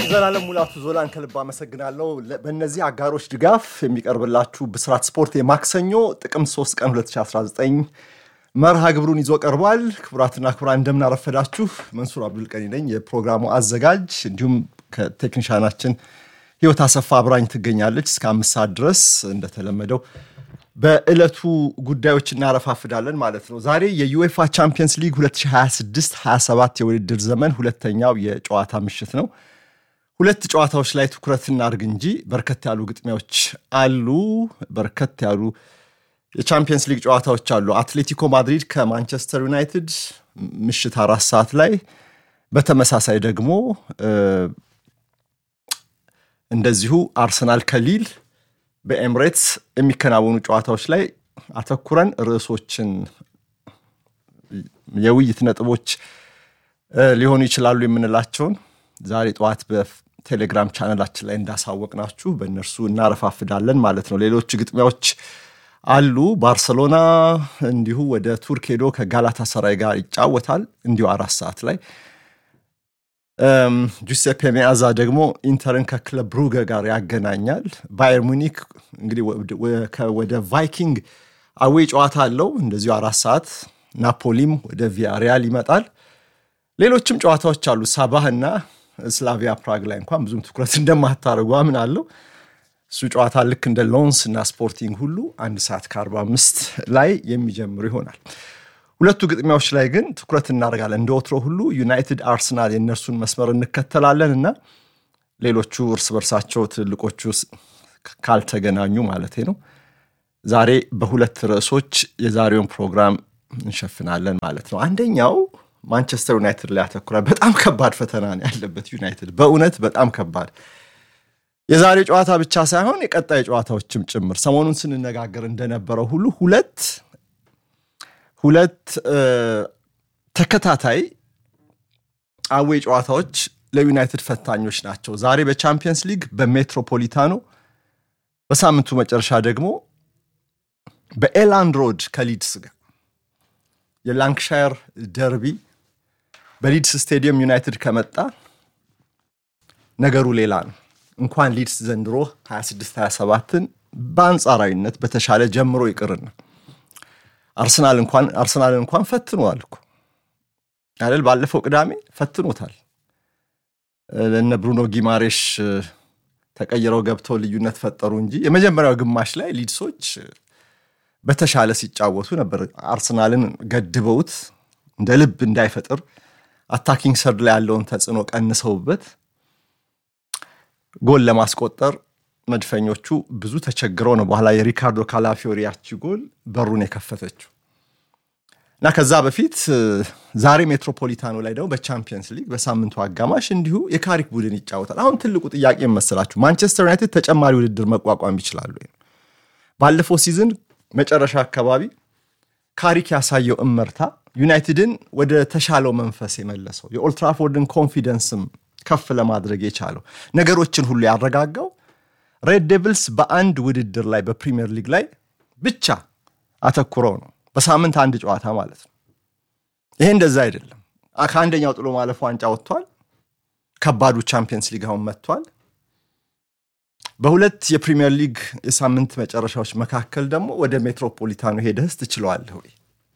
ዘላለም ሙላቱ ዞላን ከልብ አመሰግናለሁ። በእነዚህ አጋሮች ድጋፍ የሚቀርብላችሁ ብስራት ስፖርት የማክሰኞ ጥቅምት 3 ቀን 2019 መርሃ ግብሩን ይዞ ቀርቧል። ክቡራትና ክቡራን እንደምናረፈዳችሁ፣ መንሱር አብዱልቀኒ ነኝ የፕሮግራሙ አዘጋጅ። እንዲሁም ከቴክኒሻናችን ህይወት አሰፋ አብራኝ ትገኛለች። እስከ አምስት ሰዓት ድረስ እንደተለመደው በዕለቱ ጉዳዮች እናረፋፍዳለን ማለት ነው። ዛሬ የዩኤፋ ቻምፒየንስ ሊግ 2026/27 የውድድር ዘመን ሁለተኛው የጨዋታ ምሽት ነው። ሁለት ጨዋታዎች ላይ ትኩረት እናድርግ እንጂ በርከት ያሉ ግጥሚያዎች አሉ። በርከት ያሉ የቻምፒየንስ ሊግ ጨዋታዎች አሉ። አትሌቲኮ ማድሪድ ከማንቸስተር ዩናይትድ ምሽት አራት ሰዓት ላይ፣ በተመሳሳይ ደግሞ እንደዚሁ አርሰናል ከሊል በኤምሬትስ የሚከናወኑ ጨዋታዎች ላይ አተኩረን ርዕሶችን የውይይት ነጥቦች ሊሆኑ ይችላሉ የምንላቸውን ዛሬ ጠዋት በቴሌግራም ቻነላችን ላይ እንዳሳወቅናችሁ በእነርሱ እናረፋፍዳለን ማለት ነው። ሌሎች ግጥሚያዎች አሉ። ባርሰሎና እንዲሁ ወደ ቱርክ ሄዶ ከጋላታ ሰራይ ጋር ይጫወታል እንዲሁ አራት ሰዓት ላይ ጁሴፔ ሜአዛ ደግሞ ኢንተርን ከክለብ ብሩገ ጋር ያገናኛል። ባየር ሙኒክ እንግዲህ ወደ ቫይኪንግ አዌ ጨዋታ አለው እንደዚሁ አራት ሰዓት። ናፖሊም ወደ ቪያሪያል ይመጣል። ሌሎችም ጨዋታዎች አሉ። ሳባህ እና ስላቪያ ፕራግ ላይ እንኳን ብዙም ትኩረት እንደማታደርጉ አምናለሁ። እሱ ጨዋታ ልክ እንደ ሎንስ እና ስፖርቲንግ ሁሉ አንድ ሰዓት ከአርባ አምስት ላይ የሚጀምሩ ይሆናል። ሁለቱ ግጥሚያዎች ላይ ግን ትኩረት እናደርጋለን። እንደ ወትሮ ሁሉ ዩናይትድ፣ አርሰናል የእነርሱን መስመር እንከተላለን እና ሌሎቹ እርስ በርሳቸው ትልልቆቹ ካልተገናኙ ማለት ነው። ዛሬ በሁለት ርዕሶች የዛሬውን ፕሮግራም እንሸፍናለን ማለት ነው። አንደኛው ማንቸስተር ዩናይትድ ላይ ያተኩራል። በጣም ከባድ ፈተና ነው ያለበት ዩናይትድ፣ በእውነት በጣም ከባድ የዛሬ ጨዋታ ብቻ ሳይሆን የቀጣይ ጨዋታዎችም ጭምር ሰሞኑን ስንነጋገር እንደነበረው ሁሉ ሁለት ሁለት ተከታታይ አዌ ጨዋታዎች ለዩናይትድ ፈታኞች ናቸው። ዛሬ በቻምፒየንስ ሊግ በሜትሮፖሊታኖ፣ በሳምንቱ መጨረሻ ደግሞ በኤላንድ ሮድ ከሊድስ ጋር የላንክሻየር ደርቢ በሊድስ ስቴዲየም ዩናይትድ ከመጣ ነገሩ ሌላ ነው። እንኳን ሊድስ ዘንድሮ 26 27ን በአንጻራዊነት በተሻለ ጀምሮ ይቅርና አርሰናል እንኳን አርሰናልን እንኳን ፈትኗል እኮ አይደል? ባለፈው ቅዳሜ ፈትኖታል። እነ ብሩኖ ጊማሬሽ ተቀይረው ገብተው ልዩነት ፈጠሩ እንጂ የመጀመሪያው ግማሽ ላይ ሊድሶች በተሻለ ሲጫወቱ ነበር። አርሰናልን ገድበውት እንደ ልብ እንዳይፈጥር አታኪንግ ሰርድ ላይ ያለውን ተጽዕኖ ቀንሰውበት ጎል ለማስቆጠር መድፈኞቹ ብዙ ተቸግረው ነው በኋላ የሪካርዶ ካላፊዮሪ ያቺ ጎል በሩን የከፈተችው እና ከዛ በፊት ዛሬ ሜትሮፖሊታኖ ላይ ደግሞ በቻምፒየንስ ሊግ በሳምንቱ አጋማሽ እንዲሁ የካሪክ ቡድን ይጫወታል። አሁን ትልቁ ጥያቄ መሰላችሁ ማንቸስተር ዩናይትድ ተጨማሪ ውድድር መቋቋም ይችላሉ? ባለፈው ሲዝን መጨረሻ አካባቢ ካሪክ ያሳየው እመርታ ዩናይትድን ወደ ተሻለው መንፈስ የመለሰው የኦልትራፎርድን ኮንፊደንስም ከፍ ለማድረግ የቻለው ነገሮችን ሁሉ ያረጋጋው ሬድ ዴቪልስ በአንድ ውድድር ላይ በፕሪሚየር ሊግ ላይ ብቻ አተኩረው ነው። በሳምንት አንድ ጨዋታ ማለት ነው። ይሄ እንደዛ አይደለም። ከአንደኛው ጥሎ ማለፍ ዋንጫ ወጥቷል። ከባዱ ቻምፒየንስ ሊግ አሁን መጥቷል። በሁለት የፕሪሚየር ሊግ የሳምንት መጨረሻዎች መካከል ደግሞ ወደ ሜትሮፖሊታኑ ሄደህስ ትችለዋለህ ወይ?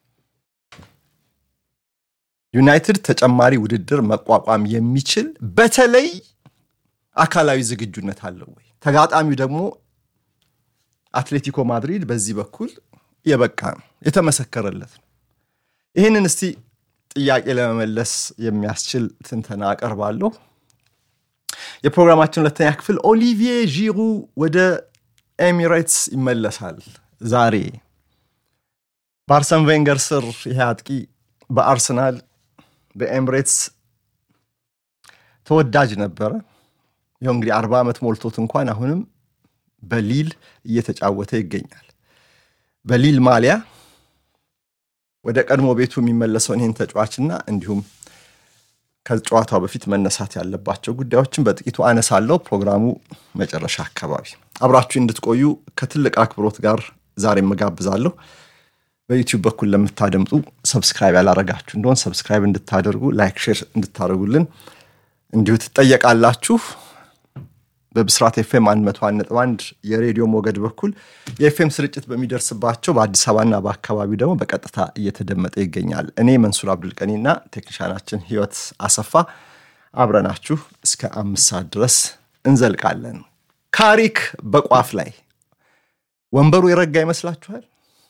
ዩናይትድ ተጨማሪ ውድድር መቋቋም የሚችል በተለይ አካላዊ ዝግጁነት አለው ወይ? ተጋጣሚው ደግሞ አትሌቲኮ ማድሪድ በዚህ በኩል የበቃ ነው፣ የተመሰከረለት ነው። ይህንን እስቲ ጥያቄ ለመመለስ የሚያስችል ትንተና አቀርባለሁ። የፕሮግራማችን ሁለተኛ ክፍል ኦሊቪዬ ዢሩ ወደ ኤሚሬትስ ይመለሳል ዛሬ። በአርሰን ቬንገር ስር ይሄ አጥቂ በአርሰናል በኤሚሬትስ ተወዳጅ ነበረ። ይኸው እንግዲህ አርባ ዓመት ሞልቶት እንኳን አሁንም በሊል እየተጫወተ ይገኛል። በሊል ማሊያ ወደ ቀድሞ ቤቱ የሚመለሰውን ይህን ተጫዋችና እንዲሁም ከጨዋታው በፊት መነሳት ያለባቸው ጉዳዮችን በጥቂቱ አነሳለሁ። ፕሮግራሙ መጨረሻ አካባቢ አብራችሁ እንድትቆዩ ከትልቅ አክብሮት ጋር ዛሬ መጋብዛለሁ። በዩቲዩብ በኩል ለምታደምጡ ሰብስክራይብ ያላረጋችሁ እንደሆን ሰብስክራይብ እንድታደርጉ፣ ላይክ፣ ሼር እንድታደርጉልን እንዲሁ ትጠየቃላችሁ። በብስራት ኤፍኤም 101.1 የሬዲዮ ሞገድ በኩል የኤፍኤም ስርጭት በሚደርስባቸው በአዲስ አበባና በአካባቢው ደግሞ በቀጥታ እየተደመጠ ይገኛል። እኔ መንሱር አብዱልቀኒና ቴክኒሻናችን ህይወት አሰፋ አብረናችሁ እስከ አምስት ሰዓት ድረስ እንዘልቃለን። ካሪክ በቋፍ ላይ ወንበሩ የረጋ ይመስላችኋል?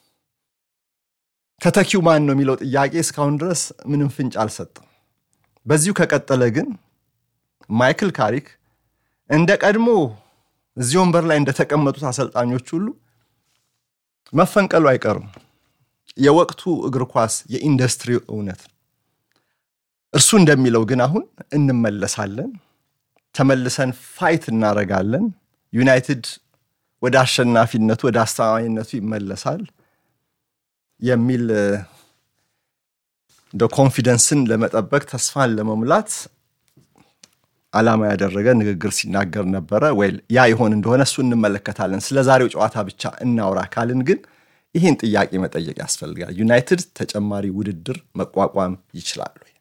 ተተኪው ማን ነው የሚለው ጥያቄ እስካሁን ድረስ ምንም ፍንጭ አልሰጠም። በዚሁ ከቀጠለ ግን ማይክል ካሪክ እንደ ቀድሞ እዚህ ወንበር ላይ እንደተቀመጡት አሰልጣኞች ሁሉ መፈንቀሉ አይቀርም። የወቅቱ እግር ኳስ የኢንዱስትሪ እውነት ነው። እርሱ እንደሚለው ግን አሁን እንመለሳለን፣ ተመልሰን ፋይት እናደርጋለን፣ ዩናይትድ ወደ አሸናፊነቱ ወደ አስተማማኝነቱ ይመለሳል የሚል እንደ ኮንፊደንስን ለመጠበቅ ተስፋን ለመሙላት ዓላማ ያደረገ ንግግር ሲናገር ነበረ። ወይ ያ ይሆን እንደሆነ እሱ እንመለከታለን። ስለ ዛሬው ጨዋታ ብቻ እናውራ ካልን ግን ይህን ጥያቄ መጠየቅ ያስፈልጋል። ዩናይትድ ተጨማሪ ውድድር መቋቋም ይችላል ወይ?